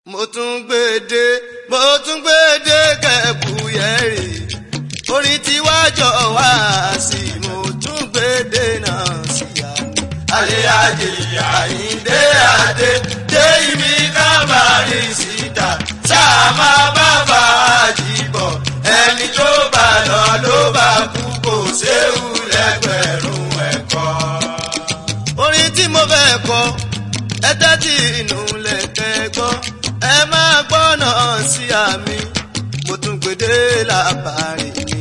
mo tún gbèdé mo tún gbèdé kẹ̀kú yẹ̀rì orin tí wá jọ wá sí mo tún gbèdé náà sí àná. alẹ́ ajé àyíndé adé dé ibi kábàárì síta sáà máa bá fàájì bọ̀ ẹni tó bá lọ ló bá kú kò séwu lẹ́gbẹ̀rún ẹ̀kọ́. orin tí mo fẹ́ kọ ẹ tẹ́tí inú lẹ́kẹ́ gbọ́ ẹ máa gbọ́nà sí àmì mo tún gbèdé làbàrí mi.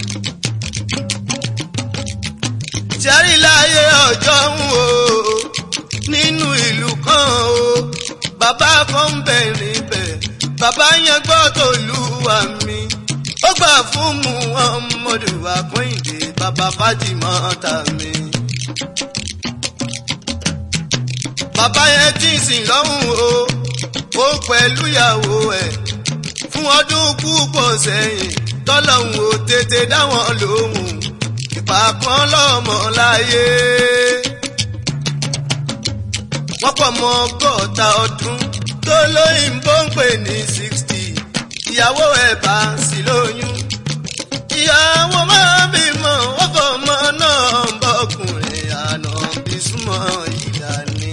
sẹ́rí láyé ọjọ́ ń wò nínú ìlú kan o bàbá kan ń bẹ̀ níbẹ̀ bàbá yẹn gbọ́ tó lù wá mi ó gbà fún mu ọmọdé wa kọ́hìndé bàbá fájìmọ́ ta mi. bàbá yẹn tí ń sìn lọ́hùn o ó pẹ̀lú ìyàwó ẹ̀ fún ọdún púpọ̀ sẹ́yìn tọ́lọ́hùn ò tètè dáwọn lóhùn ìpàkan lọ́mọ láyé. wọ́n pọ̀ mọ́ ọgọ́ta ọdún tó lóyìnbó ń pè ní sixty ìyàwó ẹ̀ bá sì lóyún. ìyàwó máa bímọ ọkọ ọmọ náà ń bọkùnrin àná bí súnmọ́ ìyá ni.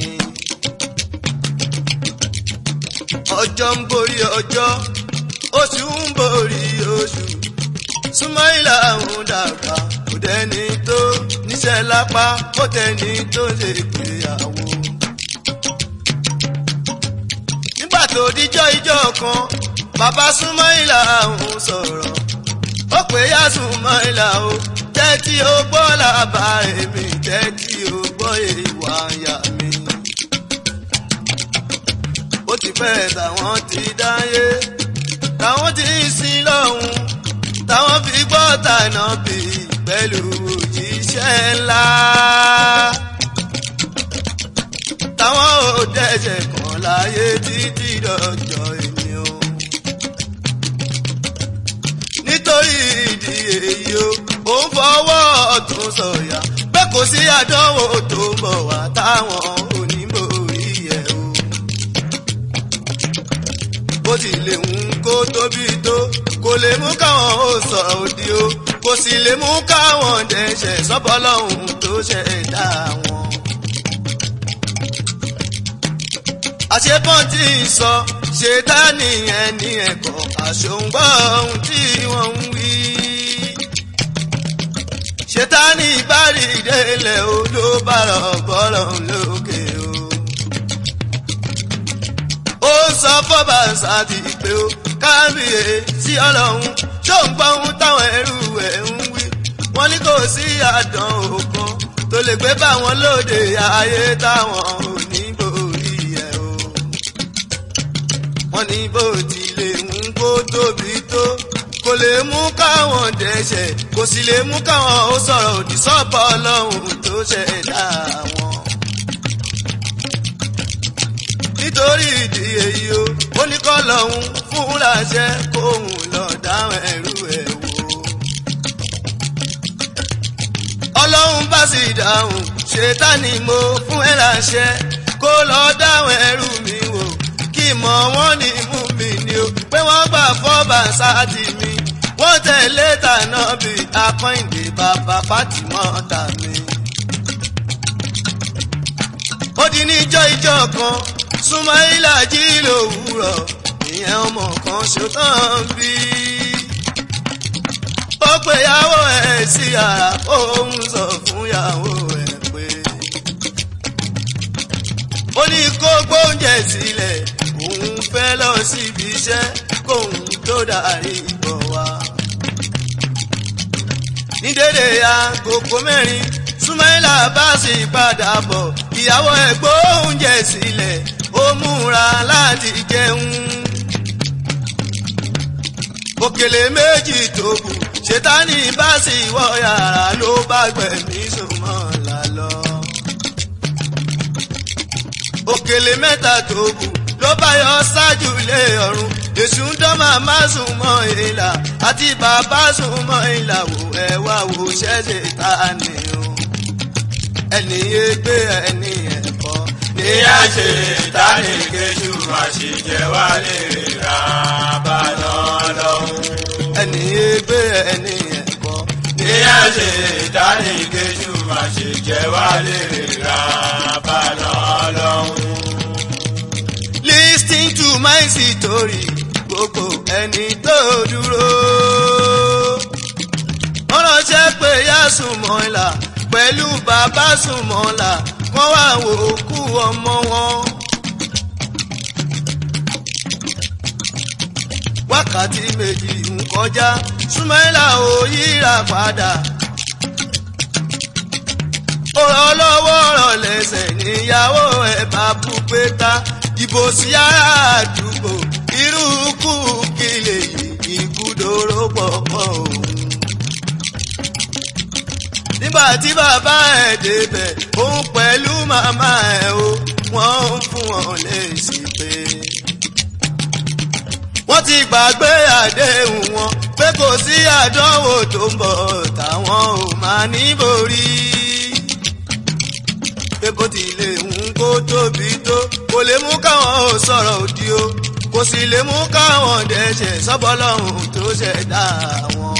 ọjọ́ ń borí ọjọ́ oṣù ń borí oṣù súnmọ́ ìlà òun dàgbà kò dẹ́ni tó níṣẹ́ lápá kò tẹ́ni tó lè gbéyàwó. nígbà tó díjọ́ ijọ́ kan bàbá súnmọ́ ìlà òun sọ̀rọ̀ ó pè yá súnmọ́ ìlà o tẹ́tí ó gbọ́ làbá èmi tẹ́tí ó gbọ́ ìwà àyà mi. ó ti pẹ́ táwọn ti dáyé táwọn ti ń sin lọ́hùn táwọn fi gbọ́ tànà bí pẹ̀lú òjíṣẹ́ ńlá. táwọn ò dẹ́sẹ̀ kan láyé títí dọjọ́ èmi o. nítorí ìdí èyí o ò ń fọwọ́ ọ̀tún sọ̀yà pé kò sí àdánwò tó ń bọ̀ wá táwọn onímọ̀rí ẹ̀ o. bó tilẹ̀ ń kó tóbi tó kò lè mú káwọn ó sọ̀rọ̀ òdì o kò sì lè mú káwọn dẹ̀ṣẹ̀ sọ́bọ́lọ́hún tó ṣẹ̀dá wọn. àṣepọ́n tí ń sọ ṣètánì ẹni ẹ̀kọ́ àṣòǹgbọ́ ohun tí wọ́n ń wí. ṣètánì ìbárí ìdẹ́lẹ̀ o ló bá rọ̀ bọ́lọ̀ lókè o. ó sọ fọ́bà sáàtì pé o kábíyè sí ọlọ́run tó ń gbọ́ ohun táwọn ẹrú ẹ̀ ń wí. wọ́n ní kò sí àdán òkan tó lè gbé bá wọn lóde ayé táwọn ò ní borí ẹ̀ o. wọ́n ní bó tilẹ̀ ń kó tóbi tó kò lè mú káwọn dẹ́ṣẹ̀ kò sì lè mú káwọn ó sọ̀rọ̀ òdì sọ́bọ̀ ọlọ́run tó ṣẹ̀dá wọn. nítorí ìdí èyí o ó ní kọ́ lọ́hún fúnra ṣẹ́ kóhun lọ dáhùn ẹrú ẹ̀ wò. ọlọ́run bá sì dáhùn ṣètánì mo fún ẹ láṣẹ kó lọ dáhùn ẹrú mi wò kí mọ̀ wọ́n ní mú mi ni o pé wọ́n gbà fọ́bà sáàtì mi wọ́n tẹ̀lé tànà bí akọ́ìndé bàbá fátìmọ́ tà mí. ó di níjọ́ ìjọ́ kan súnmọ́ìlà jí lòwúrọ̀ ìyẹn ọmọ kan ṣetán bí. ó pe ìyàwó ẹ̀ sí yàrá òun sọ fún ìyàwó ẹ̀ pé. ó ní kó gbóúnjẹ sílẹ̀ òun fẹ́ lọ síbi iṣẹ́ kóun tó darí bọ̀ wá. ní dédé agogo mẹ́rin súnmọ́ìlà bá sì padà bọ̀ ìyàwó ẹ̀ gbóúnjẹ sílẹ̀ ó múra láti jẹun. òkèlè méjì tó kù ṣètánì bá sì wọ yàrá ló bá gbẹ̀mí súnmọ́ lálọ́. òkèlè mẹ́ta tó kù ló bá yọ ṣáájú lé ọ̀run èṣù ń dán màmá sùn mọ́ ìlà àti bàbá sùn mọ́ ìlà wò ẹ wá wò ṣẹ́ṣẹ̀ ta ni o ẹni yé gbé ẹni ẹ̀kọ́ ní ìyá ṣe ìtàní kejì máa ṣe jẹ wá lè ra bàná lọ́hùn. ẹni ègbé ẹni ẹ̀kọ́. ìyá ṣe ìtàní kejì máa ṣe jẹ wá lè ra bàná lọ́hùn. Listen to my story gbogbo ẹni tó dúró. wọ́n ránṣẹ́ pé yá Sùnmọ́lá pẹ̀lú bàbá Sùnmọ́lá wọ́n wá wò ó kú ọmọ wọn. wákàtí méjì ń kọjá Sùnmọ́lá ò yíra padà. ọ̀rọ̀ lọ́wọ́ ọ̀rọ̀ lẹ́sẹ̀ níyàwó ẹ̀ bá bú pé ta ìbò sí àdúgbò irú kú kí lè yí ìkúdòrò pọ̀pọ̀ òun. nígbà tí bàbá ẹ̀ débẹ̀ òun pẹ̀lú màmá ẹ̀ o wọ́n ń fún wọn lésì pé. wọ́n ti gbàgbé àdéhùn wọn pé kò sí àdánwò tó ń bọ̀ táwọn ò máa ní borí pé bó tilẹ̀ ń kó tóbi tó kò lè mú káwọn ò sọ̀rọ̀ òdì o kò sì lè mú káwọn dẹ̀ṣẹ̀ sọ́bọ́lọ́hún tó ṣẹ̀dá wọn.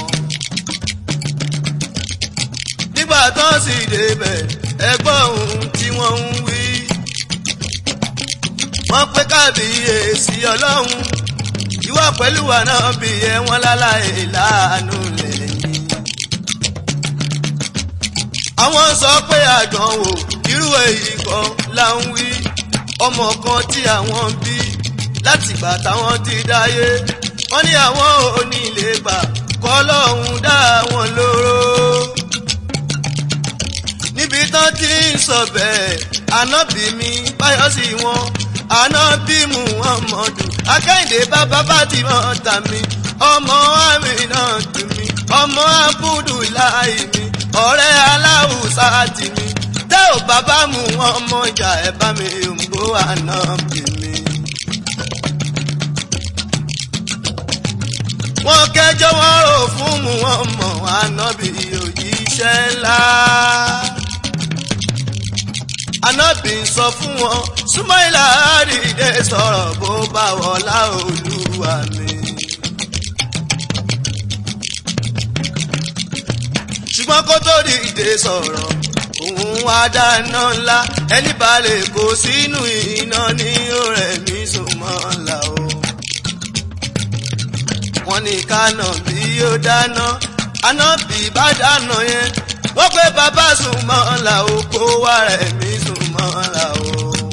nígbà tó sì débẹ̀ ẹgbọ́n ohun tí wọ́n ń wí. wọ́n pé kábíyèsí ọlọ́run ìwọ pẹ̀lú wa náà bí ẹ wọ́n láláì láàánú lẹ́yìn. àwọn sọ pé àdánwò irú èyí kan là ń wí ọmọ kan tí àwọn bí látìgbà táwọn ti dáyé wọ́n ní àwọn ò ní lè gbà kọ́ lọ́hùn dá wọn lóró. níbi tán ti ń sọ bẹ́ẹ̀ ànábì mi báyọ̀ sí wọn ànábì muhammadu akẹ́hìndé bàbá Fátímọ̀ tà mí ọmọ àmì náà tù mí ọmọ abudulayi mi ọ̀rẹ́ aláwùsá tì mí tẹ́ ò bàbá mu ọmọ ìjà ẹ̀ bá mi òǹgbò ànábì mi. wọ́n kẹjọ́ wọn rò fún mu wọn mọ̀ ànábì òjíṣẹ́ ńlá. ànábì sọ fún wọn súnmọ́ìlà àdìdẹ sọ̀rọ̀ bó bá wọlá olúwa mi. ṣùgbọ́n kó tó dìde sọ̀rọ̀ òun wá dáná ńlá ẹni balẹ̀ kó sínú iná ní ọ̀rẹ́ mi sùn mọ́ ńlá o wọ́n ní kánà bí ó dáná ànábì bá dáná yẹn wọ́n pé bàbá sùn mọ́ ọ́nlá o kó wá rẹ̀ mí sùn mọ́ ọ́nlá o.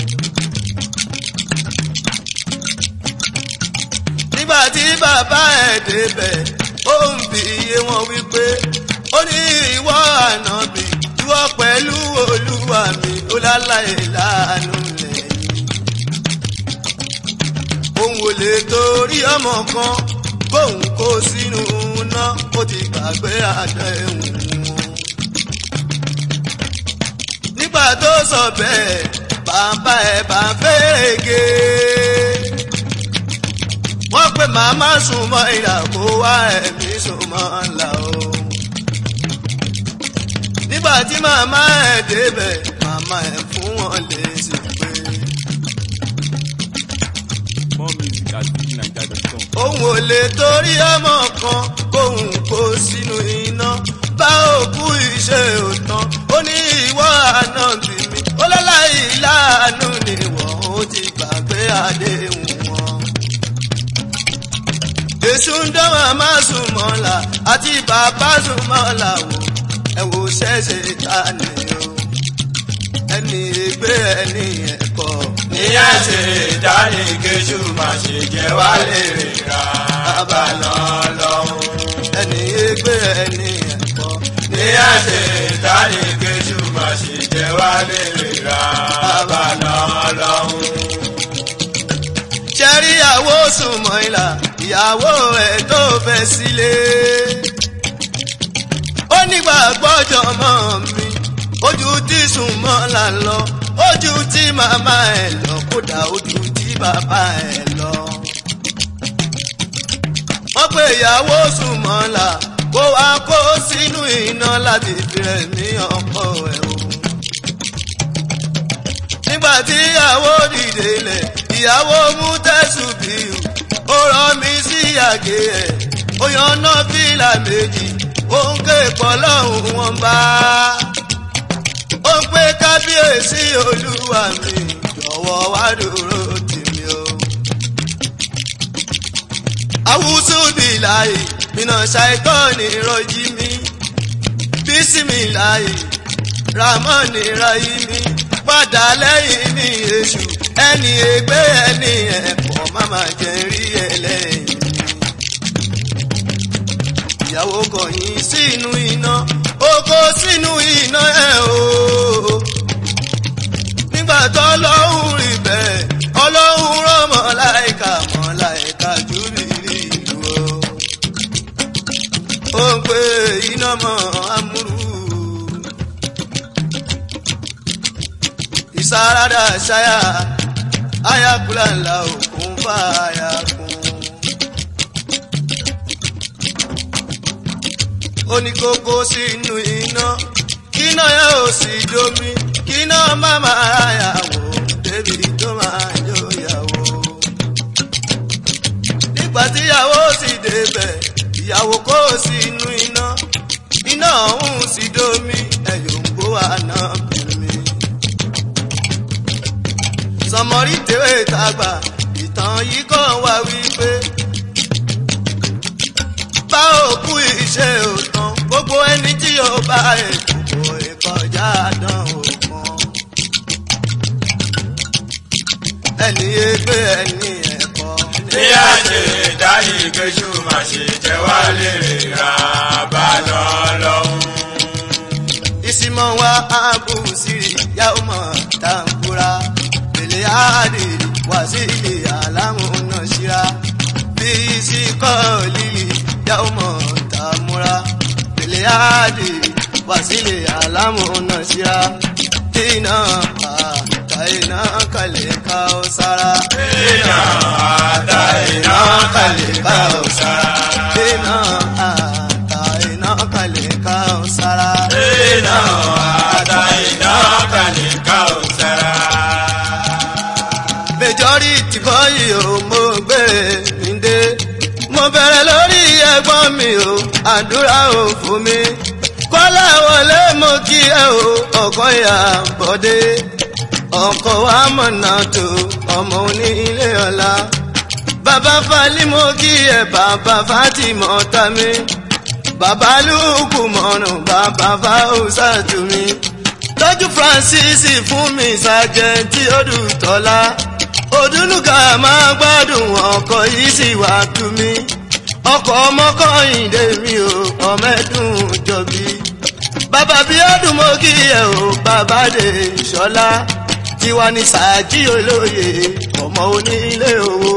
nígbà tí bàbá ẹ̀ débẹ̀ ó ń bi iye wọn wípé ó ní ìwọ ànábì ìwọ pẹ̀lú olúwa mi ó láláyè láàánú lẹ́yìn. òun ò lè torí ọmọ kan bóun kó sínú iná ó ti gbàgbé àdéhùn wọn. nígbà tó sọ bẹ́ẹ̀ bàbá ẹ̀ bá fẹ́rẹ̀gẹ́. wọ́n pè màmá sùn mọ́ ìlà kó wá ẹ̀mí sùn mọ́ ńlá o. nígbà tí màmá ẹ̀ débẹ̀ màmá ẹ̀ fún wọn lè sì pé. More music at bigniger.com. òun ò lè torí ọmọ kan kóun kó sínú iná bá òkú iṣẹ́ òtán ó ní ìwọ àná bí mi ó lọ́láì láàánú ni wọ́n ó ti gbàgbé àdéhùn wọn. èṣù ń dán màmá sùn mọ́la àti bàbá sùn mọ́la wò ẹ wò ṣẹ́ṣẹ́ ta ni o ẹni ègbé ẹni ẹ̀kọ́ ìyá ṣe ìtàní kejì máa ṣe jẹ wá lè ra bàná lọ́hùn. ẹni ègbé ẹni ẹ̀kọ́ ìyá ṣe ìtàní kejì máa ṣe jẹ wá lè ra bàná lọ́hùn. ṣẹ́rí ìyàwó sùnmọ́ ìlà ìyàwó ẹ̀ tó fẹ́ sílé. ó nígbà gbọ́jọ́ mọ́ mi ojú tí sùnmọ́ là ń lọ ojú tí màmá ẹ̀ lọ kódà ojú tí bàbá ẹ̀ lọ. wọ́n pe ìyàwó sùnmọ́ là kó wá kó sínú iná láti fi rẹ̀ ní ọkọ ẹ̀ o. nígbà tí ìyàwó dìde lẹ̀ ìyàwó mú tẹ̀sùn bíu ó rọ mi sí àgé ẹ̀ ó yan náà fìlà méjì ó ń ké pọ̀ lọ́hùn wọn bá ó ń pé kábíyèsí olúwa mi jọ̀wọ́ wá dúró tì mí o. awúsù bíláì mìnà ṣàìtọ́ni rọjí mi bísímìláì ramọ́ni ráyí mi padà lẹ́yìn mi èṣù ẹni ègbé ẹni ẹ̀pọ̀ máma jẹ́ rí ẹlẹ́yìn mi. ìyàwó kọ̀yìn sínú iná oko sínú iná ẹ̀ o. nígbà tó lọ́hùn rí bẹ́ẹ̀ ọlọ́hun rọ́mọ láìka mọ́ láìka jù rírì ìlú o. ó ń pè iná mọ́ amúrú. ìsáradà ṣáyà ayakula ńlá òkun fàáyà kún. ó ní kókó sínú iná kíná yẹn ò sì domi kíná má máa yàwó débi tó máa jó yàwó. nígbà tíyàwó sì débẹ̀ ìyàwó kó sínú iná iná ọ̀hún sì domi ẹ̀yọ̀ ń gbó àná bìrì sọmọrí tèwé tàgbà ìtàn yìí kàn wá wípé bá òkú iṣẹ́ òtàn gbogbo ẹni tí yóò bá ètò ìkọjá dán òkan ẹni ẹgbẹ́ ẹni ẹ̀kọ́ ní àṣẹ ìdáyé kẹsù má ṣe jẹ wá lérè ra bàdà lọ́hùn. ìsìmọ̀ wa ààbò sírí yàwó mọ̀ tàǹkúra pèlè àdè wá sí ilé àlámúná síra bí ìsìkọ́ lílì yàwó mọ̀ tàmúra pèlè àdè wá sí ilé àlámúná síra iná àtà iná kalẹ̀ ká ó sára. iná àtà iná kalẹ̀ ká ó sára. iná àtà iná kalẹ̀ ká ó sára. iná àtà iná kalẹ̀ ká ó sára. majority bọ́yì o mo gbére mi dé mo bẹ̀rẹ̀ lórí ẹ̀gbọ́n mi o àdúrà ò fún mi kọ́lá wọlé mo kí ẹ o ọkọ ìyá bọ́dé ọkọ wa mọ̀nà tó ọmọ oní ilé ọ̀la bàbá falí mo kí ẹ bàbá fatimọ̀ tami bàbá lùkù mọ̀nà bàbá fáwùsà tù mí tọ́jú francis fún mi sàjẹ́ntì odùtọ́lá odúnúkà máa gbádùn ọkọ̀ yìí sì wá tú mi ọkọ̀ ọmọkọ̀yìndé mi ò ọmẹ́dùn jọ̀bí bàbá bí ọdún mo kí ẹ o bàbá dé ṣọlá tiwa ní sàájì olóye ọmọ onílé owó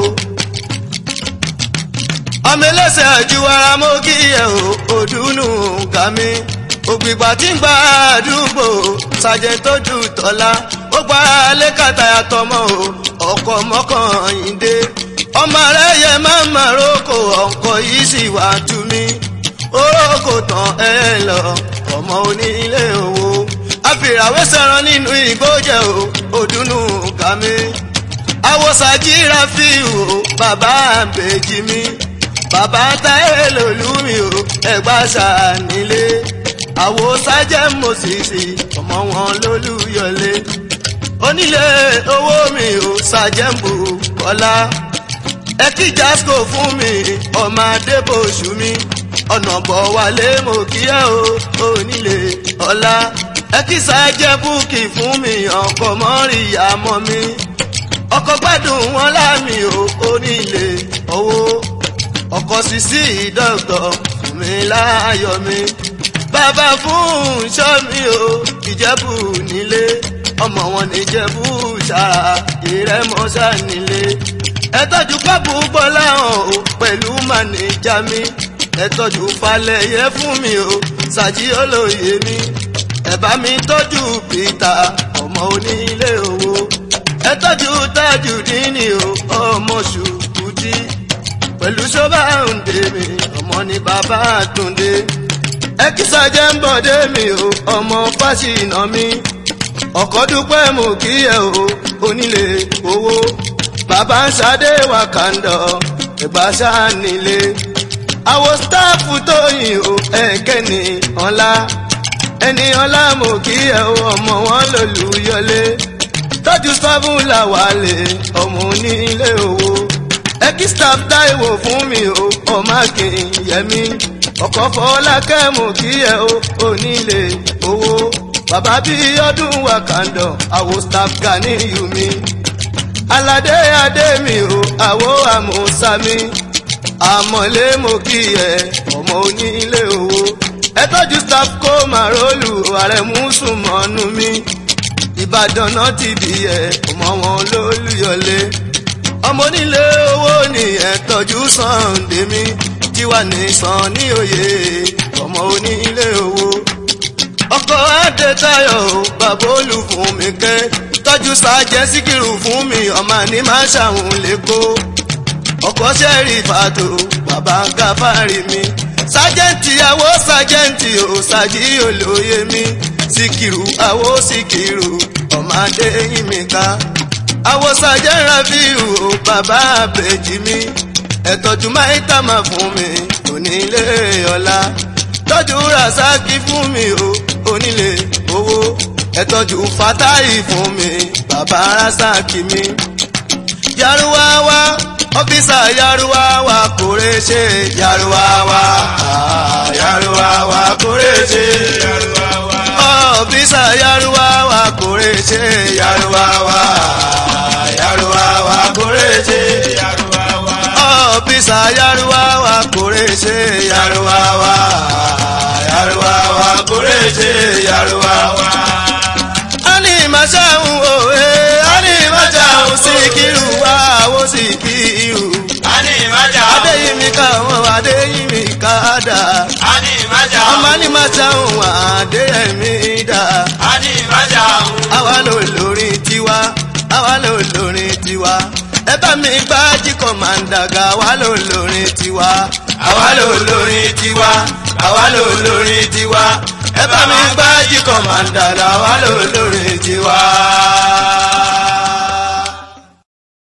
ọmọ ẹlẹ́sẹ̀ àjùwara mo kí ẹ o òdùnnú gàmí ògbìgbà tí ń gba àdúgbò sàjẹ́ntòdù tọ́lá ó gba lẹ́kàtà àtọmọ o ọkọ̀ mọ́kànlélé ọmọ rẹ̀ yẹ máa ma roko ọkọ̀ yìí sì wá tú mi orókò tán ẹ lọ ọmọ onílé owó àfìràwé sẹ̀rọ̀ nínú ìgbójẹ o òdùnnú kàmí àwòsàjìra fi o bàbá àbèjì mi bàbá táyé lòlú mi o ẹgbà sànílé àwòsàjẹ mòsìsì ọmọ wọn lólùyọlé onílé owó mi ò ṣàjẹ́mbù kọ́lá ẹ kí jasco fún mi ọmọ adébòṣù mi ọ̀nà bọ̀ wálé mo kí ẹ o onílé ọlá ẹ kí ṣàjẹ́ búkì fún mi ọkọ̀ mọ́rìyá mọ́ mi ọkọ̀ gbádùn wọn láàmì o onílé owó ọkọ̀ sísí dọ́kítọ̀ fún mi láàyò mi bàbá fún ṣọ́ mi o ìjẹ́bù nílé ọmọ wọn ní jẹ́bú sára ìrẹ́mọ́sá nílé. ẹ tọ́jú pápú bọ́lá hàn o pẹ̀lú mànìjà mi. ẹ tọ́jú falẹ̀yẹ fún mi o ṣàjí olóye mi. ẹ bá mi tọ́jú pítà ọmọ onílé owó. ẹ tọ́jú tájù dínì o ọmọ ṣùkúdí. pẹ̀lú ṣọ́bà ń dè mí ọmọ ní bàbá àtúndé. ẹ kí sàjẹ́ ń bọ̀dé mi o ọmọ fásínà mi ọkọ̀ dúpẹ́ mú kí ẹ o onílé owó bàbá ń ṣadé wàkàndọ̀ ẹ̀gbá ṣáà nílé àwọn sítáàfù tó yìn o ẹ̀kẹ́ni ọ̀la ẹni ọ̀la mú kí ẹ o ọmọ wọn lòlùyọlé tọ́jú sọ́fún làwálé ọmọ onílé owó ẹkí staff táìwò fún mi o ọmọ akínyẹmí ọkọ̀ fọlákẹ́ mú kí ẹ o onílé owó bàbá bí ọdún wàkàndọ̀ àwo staff gani yumi aládé adé mi o àwo àmúsámi àmọ̀lé mo kí ẹ ọmọ onílé owó ẹ tọ́jú staff kó màrólù ààrẹ mùsùlùmọ́nù mi ìbàdàn náà ti di ẹ ọmọ wọn lólùyọlé ọmọ onílé owó ni ẹ tọ́jú Sunday mi tiwa ní sàn ní òye ọmọ onílé owó ọkọ̀ adétayọ̀ o bàbá olù fún mi kẹ́ tọ́jú sàjẹ́ síkìrù fún mi ọmọ ní má ṣàwọn lẹ́kọ́ ọkọ̀ sẹ́rì fàtó bàbá gáfárì mi sájẹ́ǹtì àwọ̀ sájẹ́ǹtì ò sàjí olóye mi síkìrù àwọ̀ síkìrù ọmọ adéyìn mi ká àwọ̀ sàjẹ́ rafiu ò bàbá àbèjì mi ẹ̀tọ́jú máìtà máa fún mi onílé ọ̀la tọ́jú rasaki fún mi o onílé owó ẹ̀tọ́jú fatahi fún mi bàbá rasaki mi. yaruwawa ọ́fíìsà yaruwawa kórè ṣe yaruwawa ah, yaruwawa kórè ṣe ọ́fíìsà yaruwawa kórè ṣe yaruwawa ah, yaruwawa kórè ṣe ọ́fíìsà yaruwawa kórè ṣe yaruwawa yaruwawa kórè ṣe yaruwawa. ani maṣáhùn òwe ani maṣáhùn síkírù wá owó síkírù. Ani ìmájà o. adéyìnmí ká wọn adéyìnmí ká dà. Ani ìmájà o. ọmọ ní maṣáhùn adéyẹmí dà. Ani ìmájà o. àwa ló lórin tiwa àwa ló lórin tiwa ẹ bá mi gbá jíkọ̀ máa ń dàgà àwa ló lórin tiwa àwa ló lórin tiwa àwa ló lórin tiwa ẹ bá mi gbá jíkọ̀ máa ń dàgà àwa ló lórin